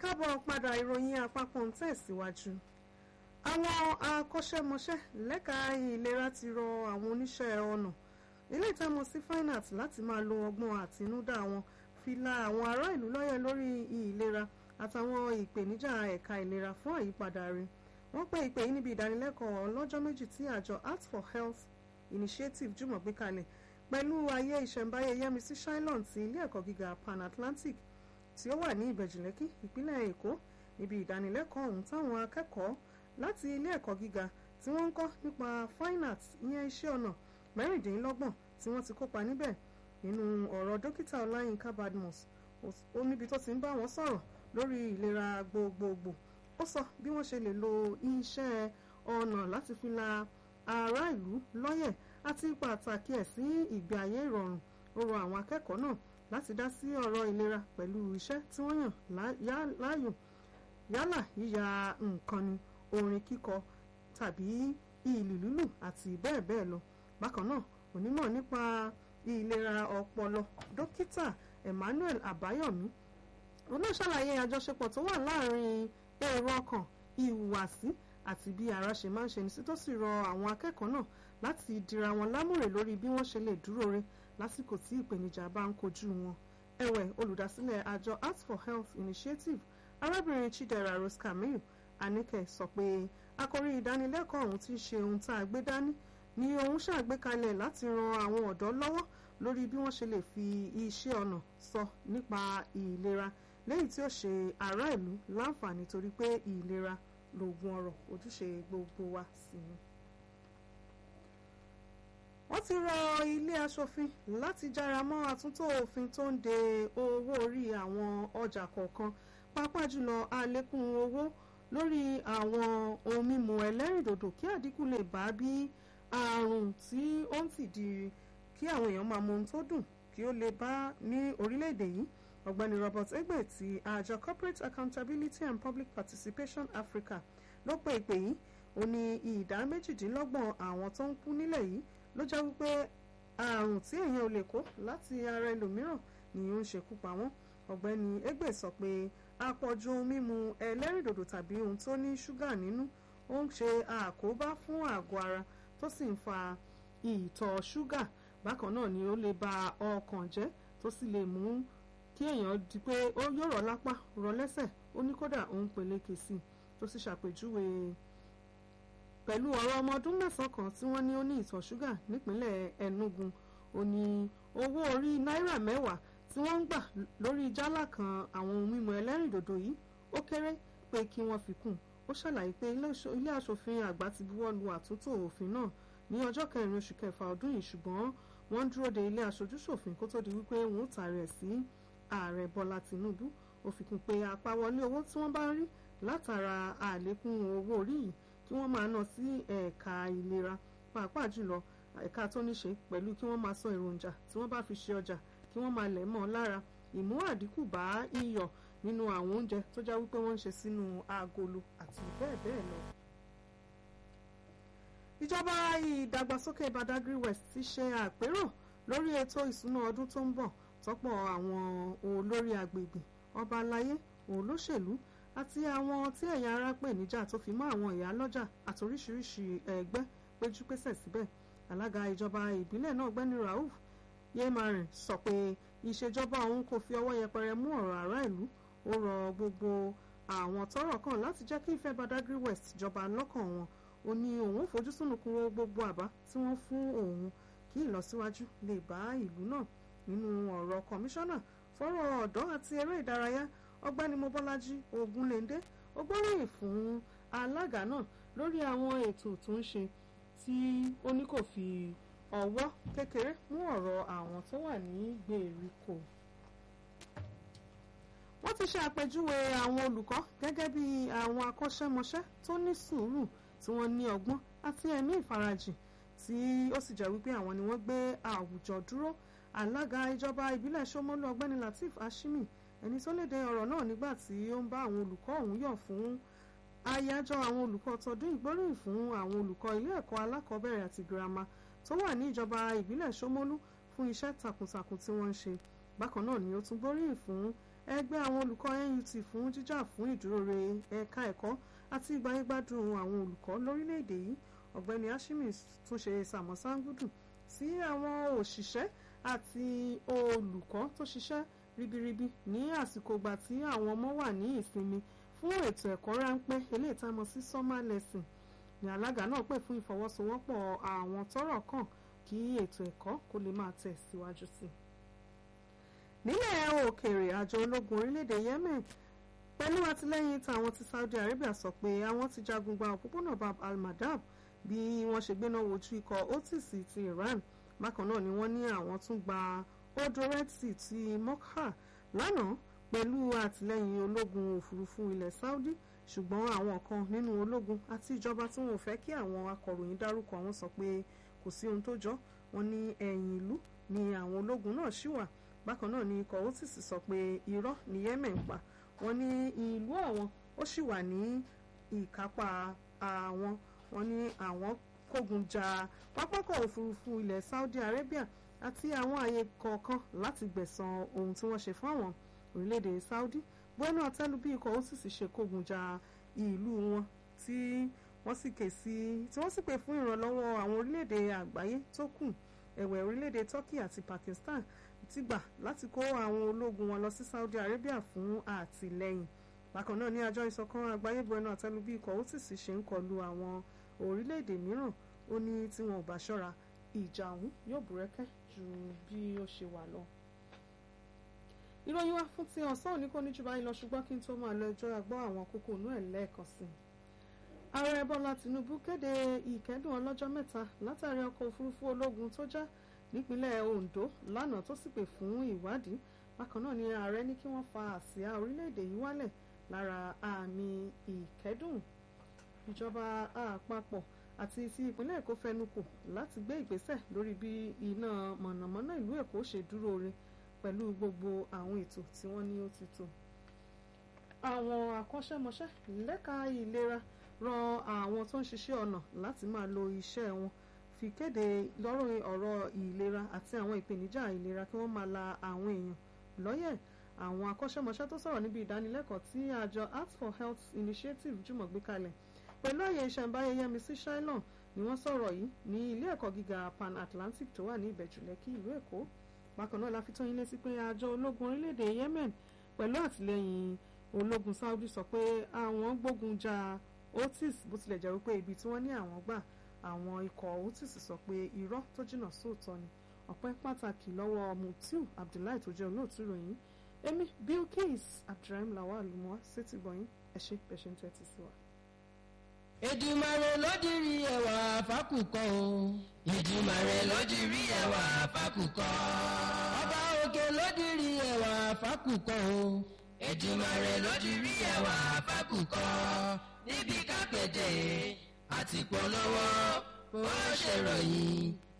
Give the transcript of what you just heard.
káàbọ̀ padà ìròyìn àpapọ̀ ń tẹ̀síwájú. àwọn akọ́ṣẹ́mọṣẹ́ lẹ́ka ìlera ti rọ àwọn oníṣẹ́ ọnà ilé ìtẹ́mọ̀ sí fine art láti máa lo ọgbọ́n àtinúdá wọn fi la àwọn ará ìlú lọ́yẹ̀ lórí ìlera àtàwọn ìpèníjà ẹ̀ka ìlera fún àyípadà rẹ̀ wọ́n pè ìpè yìí níbi ìdánilẹ́kọ̀ọ́ ọlọ́jọ́ méjì tí àjọ art for health initiative jùmọ̀ gbé kalẹ̀ pẹ̀lú ayé ìṣẹ̀ǹbáyé yẹmísí shylon ti ilé ẹ̀kọ́ gíga pan atlantic tí ó wà ní ìbẹ̀jìlẹ́kì ìpínlẹ̀ èkó níbi ìdánilẹ́kọ̀ọ́ ọ̀hún táwọn akẹ́kọ̀ọ́ láti ilé ẹ̀kọ́ gíga tí wọ́n ń kọ́ nípa fine arts ìyẹn iṣẹ́ ọnà mẹ́rìndínlọ́gbọ̀n tí wọ́n ti kópa níbẹ̀ nínú ọ̀rọ̀ dókítà ọláyínká badmus ó níbi tó ti ń bá wọn sọ̀rọ̀ lórí ìlera gbogbogbò ó sọ bí wọ́n ṣe lè lo iṣẹ́ ọnà láti fi la ará ìlú lọ́yẹ̀ àti pàtàkì ẹ̀ sí ìgbé ayé ìrọ̀rùn ó rọ àwọn akẹ́kọ̀ọ́ náà láti dá sí ọ̀rọ̀ ìlera pẹ̀lú iṣẹ́ tí wọ́n yàn láàyò yálà yíya nǹkan ni orin kíkọ tàbí ìlù lílù àti bẹ́ẹ̀ bẹ́ẹ̀ lọ bákan náà onímọ̀ nípa ìlera ọpọlọ dókítà Emmanuel Àbáyọ̀mí olóṣàlàyé àjọṣepọ̀ tó wà láàrin èrò ọkàn ìhùwàsí àti bí ara ṣe máa ń ṣe ní sí tó sì rọ àwọn akẹ́kọ̀ọ́ náà láti dira wọn lámùrè lórí bí wọ́n ṣe lè dúró re lásìkò tí ìpèníjà bá ń kojú wọn ẹ̀wẹ̀ olùdásílẹ̀ àjọ Art for Health Initiative arábìnrin Chidera Rose Camille Anike sọ pé àkòrí ìdánilẹ́kọ̀ọ́ ọ̀hún ti ṣe ohun tá a gbé dání ni òun ṣàgbékalẹ̀ láti ran àwọn ọ̀dọ́ lọ́wọ́ lórí bí wọ́n ṣe lè fi iṣẹ́ ọnà sọ nípa ìlera lẹ́yìn tí ó ṣe ará ìlú láǹfààní torí pé ìlera lóògùn ọrọ̀ ojúṣe gbogbo wa sí ni. wọ́n ti rọ ilé aṣòfin láti jára mọ́ àtúntò òfin tó ń de owó orí àwọn ọjà kọ̀ọ̀kan pàápàá jùlọ àlékún owó lórí àwọn ohun mímu ẹlẹ́rìndòdò kí àdínkù lè bá bí àrùn tí ó ń tìdí kí àwọn èèyàn máa mu ohun tó dùn kí ó lè bá ní orílẹ̀-èdè yìí ọ̀gbẹ́ni Robert Egbe ti àjọ Corporate Accountability and Public Participation Africa ló pe ìpè yìí ó ní ìdá méjìdínlọ́gbọ̀n àwọn tó ń kú nílẹ̀ yìí ló jẹ́ wípé àrùn tí èèyàn ò lè kó láti ara ẹlòmíràn ni ó ń ṣekú pa wọ́n ọ̀gbẹ́ni Egbe sọ pé àpọ̀jù ohun mímu ẹlẹ́rìndòdò tàbí ohun tó ní ṣúgà nínú ó ń ṣe àkóbá fún àgọ́ ara tó sì ń fa ìtọ̀ ṣúgà bákan náà ni ó lè ba ọkàn jẹ́ tó sì lè mú kí èèyàn di pé ó yóò rọ lápá rọ lẹ́sẹ̀ ó ní kódà òun peléke sí i tó sì ṣàpèjúwe pẹ̀lú ọ̀rọ̀ ọmọ ọdún mẹ́sàn-án kan tí wọ́n ní ó ní ìtọ̀ ṣúgà nípínlẹ̀ Enugu ó ní owó orí náírà mẹ́wàá tí wọ́n ń gbà lórí jálá kan àwọn ohun mímu ẹlẹ́rìndòdò yìí ó kéré pé kí wọ́n fi kún ó ṣàlàyé pé ilé aṣòfin àgbà ti buwọ́ lu àtúntò òfin náà ní ọjọ́ kẹrin oṣù kẹfà ọdún yìí ṣùgbọ́n wọ́n ń dúró de ilé aṣojúṣòfin kó tó di wípé wọ́n ó tààrẹ ẹ̀ sí ààrẹ Bọ́lá Tinubu ó fi kún pé àpawọlé owó tí wọ́n bá ń rí látara àlékún owó orí yìí kí wọ́n máa ná sí ẹ̀ka ìlera pàápàá jùlọ ẹ̀ka tó ní ṣe pẹ̀lú kí wọ́n máa sọ èròjà tí wọ́n bá fi ṣe ọjà kí wọ́n máa lẹ̀ mọ́ ọ lára ìmú àdínkù bá iyọ̀ nínú àwọn oúnjẹ tó já wípé wọ́n ń ṣe sínú agolo àti bẹ́ẹ̀ bẹ́ẹ̀ lọ. ìjọba ìdàgbàsókè Badagry West ti ṣe àpérò lórí ètò ìsúná ọdún tó ń bọ̀ tọ́pọ̀ àwọn olórí agbègbè ọba aláyé olóṣèlú àti àwọn tí ẹ̀yà ara pè níjà tó fi mọ́ àwọn ìyá lọ́jà àti oríṣiríṣi ẹgbẹ́ péjú pésẹ̀ síbẹ̀ alága ìjọba ìbílẹ̀ náà gbẹ́ni Rauf Yemarin sọ pé ìṣèjọba òun kò fi ọwọ́ yẹpẹrẹ mú ọ̀rọ̀ ará ìlú ó rọ gbogbo àwọn tọ́rọ̀ kàn láti jẹ́ kí ìfẹ́ Badagry West jọba lọ́kàn wọn ó ní òun ò fojú sùnùkùn wo gbogbo àbá tí wọ́n fún òun kí ìlọsíwájú lè bá ìlú náà nínú ọ̀rọ̀ kọmíṣánná fọ́rọ̀ ọ̀dọ́ àti eré ìdárayá ọgbẹ́ni mobọ́lájí ogunléndé ó gbóríyìn fún alága náà lórí àwọn ètò tó ń ṣe tí ó ní kò fi ọwọ́ kékeré mú ọ̀rọ̀ àwọn tó wà ní gbèríko. wọ́n ti ṣe àpèjúwe àwọn olùkọ́ gẹ́gẹ́ bí àwọn akọ́ṣẹ́mọṣẹ́ tó ní sùúrù tí wọ́n ní ọgbọ́n àti ẹ̀mí ìfarajìn tí ó sì jẹ́ wípé àwọn ni wọ́n gbé àwùjọ dúró alága ìjọba ìbílẹ̀ Ṣómólú ọgbẹ́ni Lateef Ashimi ẹni tó léde ọ̀rọ̀ náà nígbà tí ó ń bá àwọn olùkọ́ ọ̀hún yọ̀ fún àyájọ́ àwọn olùkọ́ tọdún ìgbóríyìn fún àwọn olùkọ́ ilé ẹ̀kọ́ alákọ̀ọ́bẹ̀rẹ̀ àti girama tó wà ní ìjọba ìbílẹ̀ Ṣómólú fún iṣẹ́ takuntakun tí wọ́n ń ṣe bákan náà ni ó tún gbóríyìn fún ẹgbẹ́ àwọn olùkọ́ NUT fún jíjà fún ìdúróore ẹ̀ka ẹ̀kọ́ àti ìgbáyégbádùn àwọn olùkọ́ lórílẹ̀‐èdè yìí ọ̀gbẹ́ni Hashimi tún ṣe sàmọ́sángúdù sí àwọn òṣìṣẹ́ àti olùkọ́ tó ṣiṣẹ́ ribiribi ní àsìkò ìgbà tí àwọn ọmọ wà ní ìsinmi fún ètò ẹ̀kọ́ ráńpẹ́ eléyìí tá a mọ̀ sí summer lesson ní alága náà pè fún ìfọwọ́sowọ́pọ̀ àwọn tọ́rọ̀ kàn kí ètò ẹ̀kọ́ kó lè máa tẹ̀ síwájú sí i. nílẹ̀ òkèèrè àjọ ológun orílẹ̀-èdè Yemen pẹ̀lú àtìlẹ́yìn táwọn ti Saudi Arabia sọ pé àwọn ti jagun gba òpópónà Bab al-Mandab bí wọ́n ṣe gbéná wojú ikọ̀ Houthis ti Iran bákan náà ni wọ́n ní àwọn tún gba odò Red Sea ti Mokha lánàá pẹ̀lú àtìlẹ́yìn ológun òfurufú ilẹ̀ Saudi ṣùgbọ́n àwọn kan nínú ológun àti ìjọba tí wọn ò fẹ́ kí àwọn akọ̀ròyìn dárúkọ wọn sọ pé kò sí ohun tó jọ wọn ní ẹ̀yìn ìlú ni àwọn ológun náà ṣì wà bákan náà ni ikọ̀ Houthis sọ pé irọ́ ni Yemen ń pa wọn ní ìlú àwọn ó ṣì wà ní ìkápá àwọn wọn ní àwọn kógun ja pápákọ̀ òfurufú ilẹ̀ Saudi Arabia àti àwọn àyè kọ̀ọ̀kan láti gbẹ̀san ohun tí wọ́n ṣe fún àwọn orílẹ̀-èdè Saudi bọ́nú àtẹ́lu bí ikọ̀ Houthis ṣe kógun ja ìlú wọn tí wọ́n sì ké sí tí wọ́n sì pè fún ìrànlọ́wọ́ àwọn orílẹ̀-èdè àgbáyé tó kù ẹ̀wẹ̀ orílẹ̀-èdè Turkey àti Pakistan ti gbà láti kó àwọn ológun wọn lọ sí Saudi Arabia fún àtìlẹ́yìn bákan náà ní àjọ ìṣọ̀kan àgbáyé bọ́nú àtẹ́lu bí ikọ̀ Houthis ṣe ń kọlu àwọn orílẹ̀-èdè mìíràn ó ní tí wọn ò bá ṣọ́ra ìjà ọ̀hún yóò búrẹ́kẹ́ ju bí ó ṣe wà lọ ìròyìn wa fún ti ọ̀sán òní kò ní jù báyìí lọ ṣùgbọ́n kí n tó máa lọ ẹjọ́ àgbọ́ àwọn kókó inú ẹ̀ lẹ́ẹ̀kan sí i. ààrẹ bọ́lá tìǹbù kéde ìkẹ́dùn ọlọ́jọ́ mẹ́ta látàrí ọkọ̀ òfurufú ológun tó já nípínlẹ̀ ondo lánàá tó sì pè fún ìwádìí bákan náà ni ààrẹ ní kí wọ́n fa àsíá orílẹ̀-èdè yìí wálẹ̀ lára àmì ìkẹ́dùn ìjọba àpapọ̀ àti ti ìpínlẹ̀ èkó fẹnukò láti gbé ìgbésẹ̀ lórí bí iná mọ̀nàmọ́ná ìlú èkó ṣe dúró re pẹ̀lú gbogbo àwọn ètò tí wọ́n ní ó ti tò. àwọn akọ́ṣẹ́mọṣẹ́ lẹ́ka ìlera ran àwọn tó ń ṣiṣẹ́ ọnà láti máa lo iṣẹ́ wọn fi kéde lọ́rùn ọ̀rọ̀ ìlera àti àwọn ìpèníjà ìlera kí wọ́n máa la àwọn èèyàn lọ́yẹ̀ àwọn akọ́ṣẹ́mọṣẹ́ tó sọ̀rọ̀ níbi ìdánilẹ́kọ̀ọ́ tí àjọ Art for Health Initiative jùmọ̀ gbé kalẹ̀ pẹ̀lú àyè ìṣẹ̀ǹbáyé Yẹmisí Shailon ni wọ́n sọ̀rọ̀ yìí ní ilé ẹ̀kọ́ gíga Pan Atlantic tó wà ní Ìbẹ̀jú Lẹ́kì ìlú Èkó bákan náà la fi tó yín létí pé àjọ ológun orílẹ̀-èdè Yemen pẹ̀lú àtìlẹ́yìn ológun Saudi sọ pé àwọn gbógun ja Houthis bó tilẹ̀ jẹ́ wípé ibi tí wọ́n ní àwọn gbà àwọn ikọ̀ Houthis sọ pé irọ́ tó jìnnà sóòótọ́ ni ọpẹ́ pàtàkì lọ́wọ́ Mutiu Abdullahi tó jẹ́ olóòtú ìròyìn èmi Bilkis Abdulrahim Lawal lumọ́ sétí gbọ̀yìn ẹ ṣé bẹ́ẹ̀ ṣe ń tẹ́tí sí wa. Èdùmàrè lódìrí ẹwà fákùkọ o. Èdùmàrè lódìrí ẹwà fákùkọ. Ọba òkè lódìrí ẹwà fákùkọ o. Èdùmàrè lódìrí ẹwà fákùkọ. Níbi kápẹ́tẹ̀ àti polówó ó ṣèròyìn